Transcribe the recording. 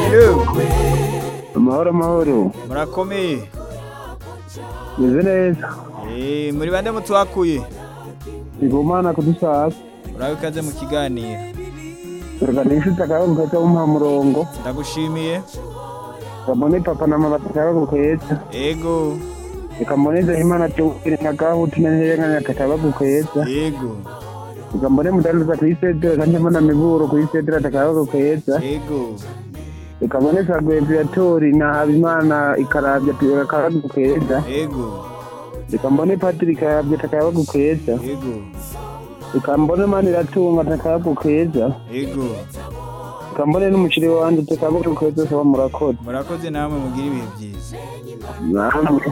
yewe amahoro amahoro murakomeye meze neza Eh, muri bande mutuhakuye igumana kudusasa urabe ikaze mu kiganiro tuganisha utakabaguka cyangwa umuha murongo ndagushimiye kabone papa na mama batakabaguka yeza ego ikambone zahima na cyubire na gahu tunehere nka nyakatabaguka yeza ego ikambone mudandaza ku isedera kanjyamo na miburo ku isedera atakabaguka yeza ego ikabone sagweviatori na habimana ikarabya atakabaguka yeza ego ikambone patiri ikarabya atakabaguka yeza ego ikambone mani iratunga atakabaguka yeza ego ikambone n'umuceri wanjye atakabaguka yeza saba murakoze murakoze namwe mugira ibihe byiza namwe